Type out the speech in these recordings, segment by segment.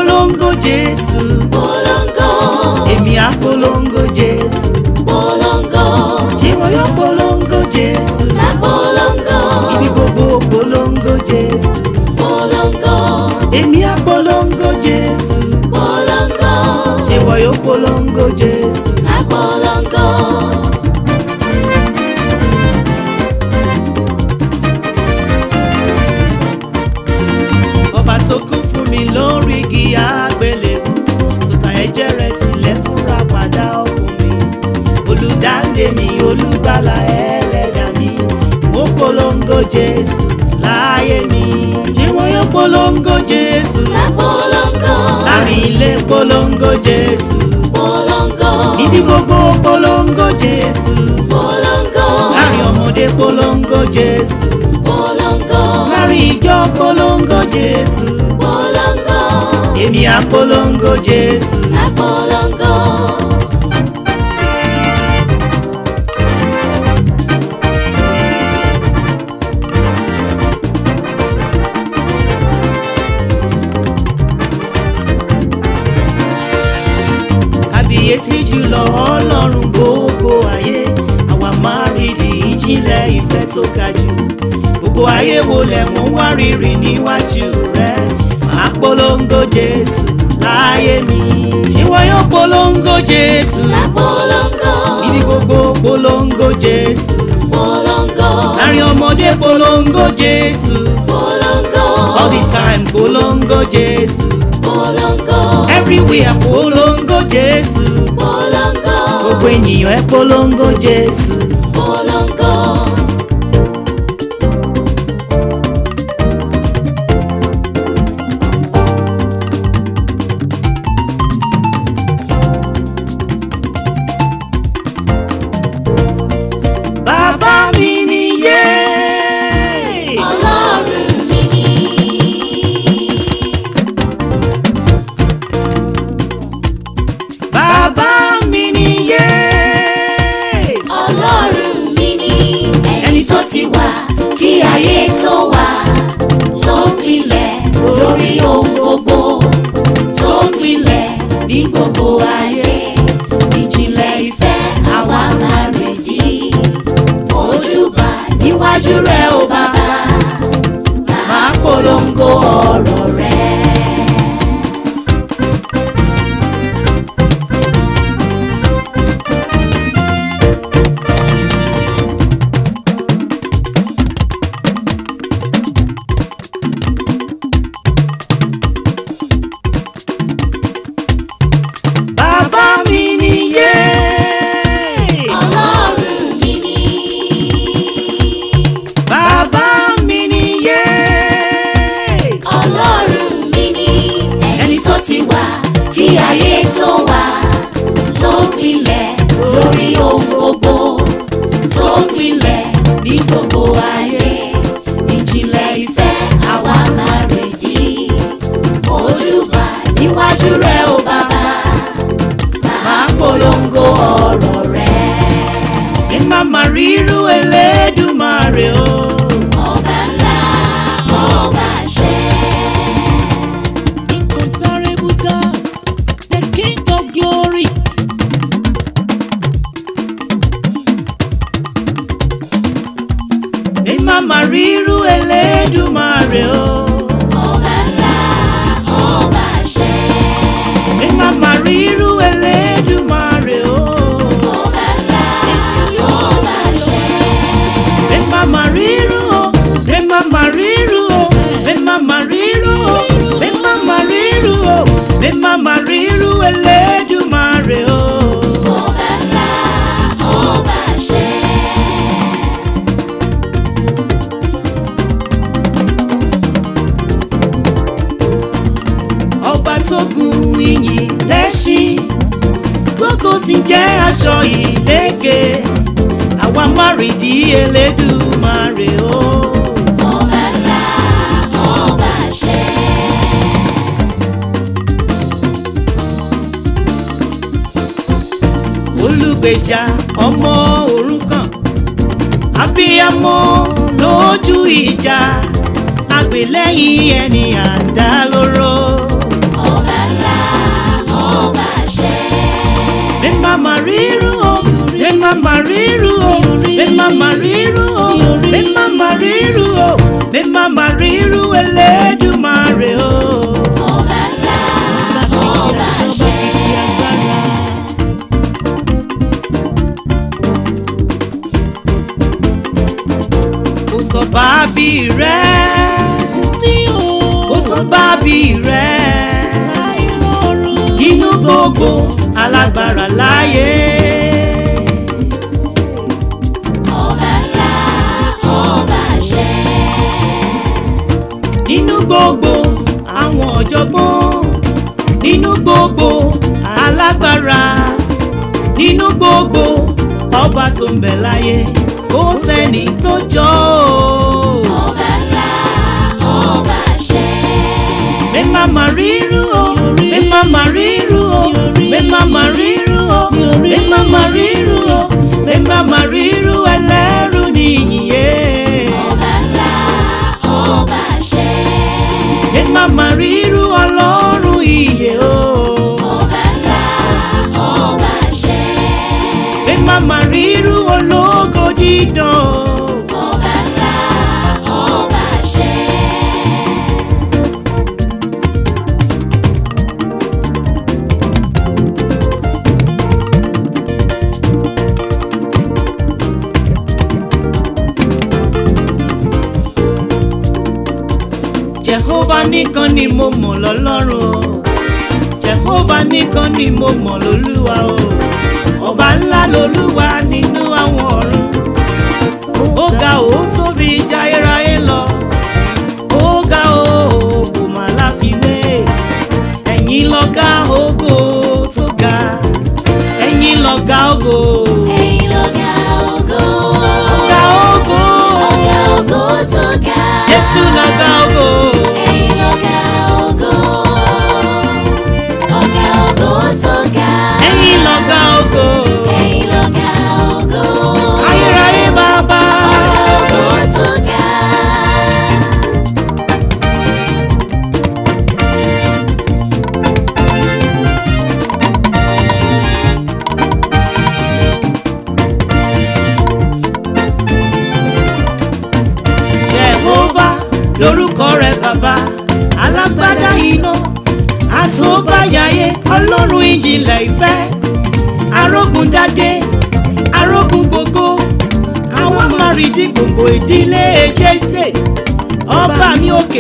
polongo Jésù polongo èmi á polongo Jésù polongo ṣé wọn yóò polongo Jésù má polongo ibi gbogbo polongo Jésù polongo èmi á polongo Jésù polongo ṣé wọn yóò polongo Jésù. má polongo. ọba tó kú fún mi lórí igi àgbélébù tó ta ẹ̀jẹ̀ rẹ̀ sílẹ̀ fúnra padà ọkùnrin olùdáǹdè mi olùgbàlà ẹlẹ́dàá mi mo polongo jésù láyé mi ṣé wọn yóò polongo jésù má polongo láàrin ilé polongo jésù polongo níbi gbogbo polongo jésù polongo láàrin ọmọdé polongo jésù polongo láàrin ìjọ polongo jésù polongo èmi á polongo jésù. má polongo. kábíyèsí jùlọ ọlọ́run gbogbo ayé àwa máa rí di ìjìnlẹ̀ ìfẹ́ tó ga jù gbogbo ayé wo lẹ̀ mú wá rírì níwájú rẹ máa polongo jésù láyé mi ṣé wọn yóò polongo jésù má polongo níbi gbogbo polongo jésù polongo láàrin ọmọdé polongo jésù polongo all the time polongo jésù polongo everywhere polongo jésù polongo gbogbo ènìyàn ẹ polongo jésù. polongo. bàbá mi nìyé. Ọlọ́run mi ni. bàbá mi nìyé. Ọlọ́run mi ni. Ẹni tó ti wà kí ayé tó wà. Tó gbilẹ̀ lórí ohun gbogbo. Tó gbilẹ̀ ní gbogbo ayé. Ìjìnlẹ̀ ìfẹ́ àwa máa rèdí. Ojúbà níwájú rẹ̀ ó bàbá. Máa polongo ọ̀rọ̀ rẹ̀. bàbá mi nìyé. Ọlọ́run mi ni. bàbá mi nìyé. Ọlọ́run mi ni ẹni tó ti wà kí ayé tó wà tó gbilẹ̀ lórí ohun gbogbo tó gbilẹ̀ ní gbogbo ayé ìjìnlẹ̀ ìfẹ́ àwa máa rèdí ojúbà níwájú rẹ̀ ó bàbá máa polongo ọ̀rọ̀ rẹ̀ ẹ má má rírú Elédùmarè o. ọba ńlá ọba ṣẹ́. Incomparable God, the King of glory. ẹ má má rírú Elédùmarè o. Ọba ńlá, ọba ṣẹ́. ẹ má má rírú Elédùmarè o. Ọba ńlá, ọba ṣẹ́. ẹ má má rírú o. ẹ má má rírú o. ẹ má má rírú o. ẹ má má rírú o. ẹ má má rírú Elédùmarè o. Ọba ńlá, ọba ṣẹ́. ọba tó gun iyìn lẹ́ṣin tó kò sì jẹ́ aṣọ ìlékè àwa márìdí Elédùmarè o. Ọba ńlá, ọba ṣẹ́. olùgbèjà ọmọ òrukàn abiyamọ lójú ìjà àgbélẹ́yìn ẹni àdá lóró. Ọba títóbi rẹ̀ láì lọ́rùn. nínú gbogbo alágbára láyé. ọba ńlá ọba àṣẹ. nínú gbogbo àwọn ọ̀jọ̀gbọ́n nínú gbogbo alágbára nínú gbogbo ọba tó ń bẹ láyé kò sẹ́ni tó jọ ọ́. ọba ńlá ọba àṣẹ. mi máa ma ríru o mi máa ma ríru o mi máa ma ríru o mi máa ma ríru o mi máa ma ríru ẹlẹ́rù nìyíye. ọba ńlá ọba àṣẹ. mi máa ma ríru ọlọ́run ìyè o. ọba ńlá ọba àṣẹ. mi máa ma ríru ológo dídán. ọba ńlá ọba àṣẹ. jehova nìkan ni mo mọ̀ lọ́lọ́run o jehova nìkan ni mo mọ̀ lólúwa o ọba ńlá lolúwa nínú àwọn ọ̀run ó ga ó tóbi jayérayé lọ ó ga ó kò má láfiwé ẹ̀yin lọ́gá ògo tó ga ẹ̀yin lọ́gá ògo ẹ̀yin lọ̀gá ògo. ọ̀gá ògo ọ̀gá ògo tó ga. jésù lọ́gá ògo. ẹ̀yin lọ̀gá ògo. ọ̀gá ògo tó ga. ẹ̀yin lọ́gá ògo ẹ̀yin lọ̀gá ògo. ayérayé bàbá. ọ̀gá ògo tó ga. Jehova lórúkọ rẹ̀ bàbá alágbádá iná àtòbáyáyé ọlọ́run ìjìnlẹ̀ ìfẹ́ arógun dádé arógun gbogbo àwọn amárìdí gbogbo ìdílé jésè ọba mi òkè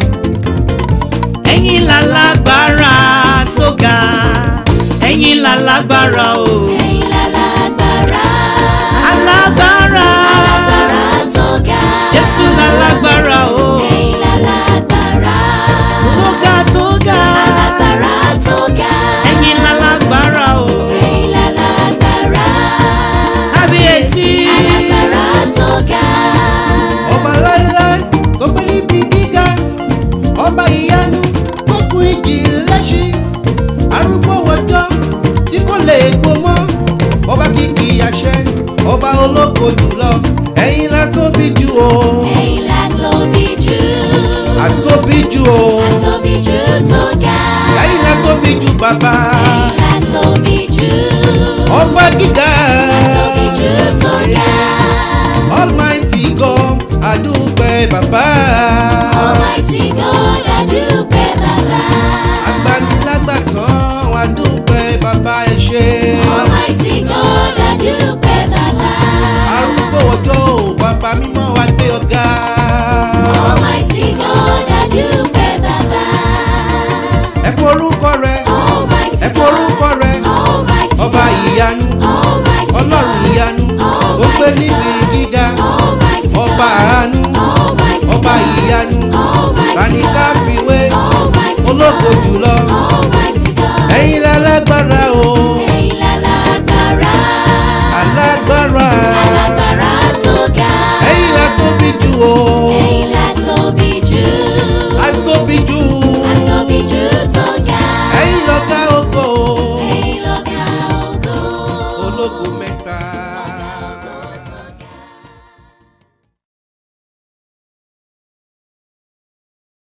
ẹ̀yin lálágbára tó ga ẹ̀yin lálágbára o ẹ̀yin lálágbára. alágbára alágbára tó ga. jésù lálágbára o. ẹ̀yin lálágbára. tó ga tó ga alágbára tó ga. ẹ̀yin lálágbára o ẹ̀yin lálágbára. kábíyèsí alágbára tó ga. ọba láíláí tó gbé níbi gíga ọba ìyanu tó kún ìjì lẹ́sìn arúgbó wọjọ́ tí kò lè gbó mọ́ ọba kìkì àṣẹ ọba ológo jùlọ ẹ̀yin la tóbi jù o ẹ̀yin la tóbi jù. àtóbi jù o àtóbi jù tó ga. ẹ̀yin la tóbi jù bàbá ẹ̀yin la tóbi jù. ọba gíga àtóbi jù tó ga. almighty god adúpẹ́ bàbá Almighty God, a dúpẹ́ bàbá. agbanilágbàtàn adúpẹ́ bàbá ẹ ṣé. Almighty God, a dúpẹ́ bàbá. arúgbó ọjọ́ ò bàbá mímọ́ wa gbé ọ̀gá. Almighty God, a dúpẹ́ bàbá. ẹ kú orúkọ rẹ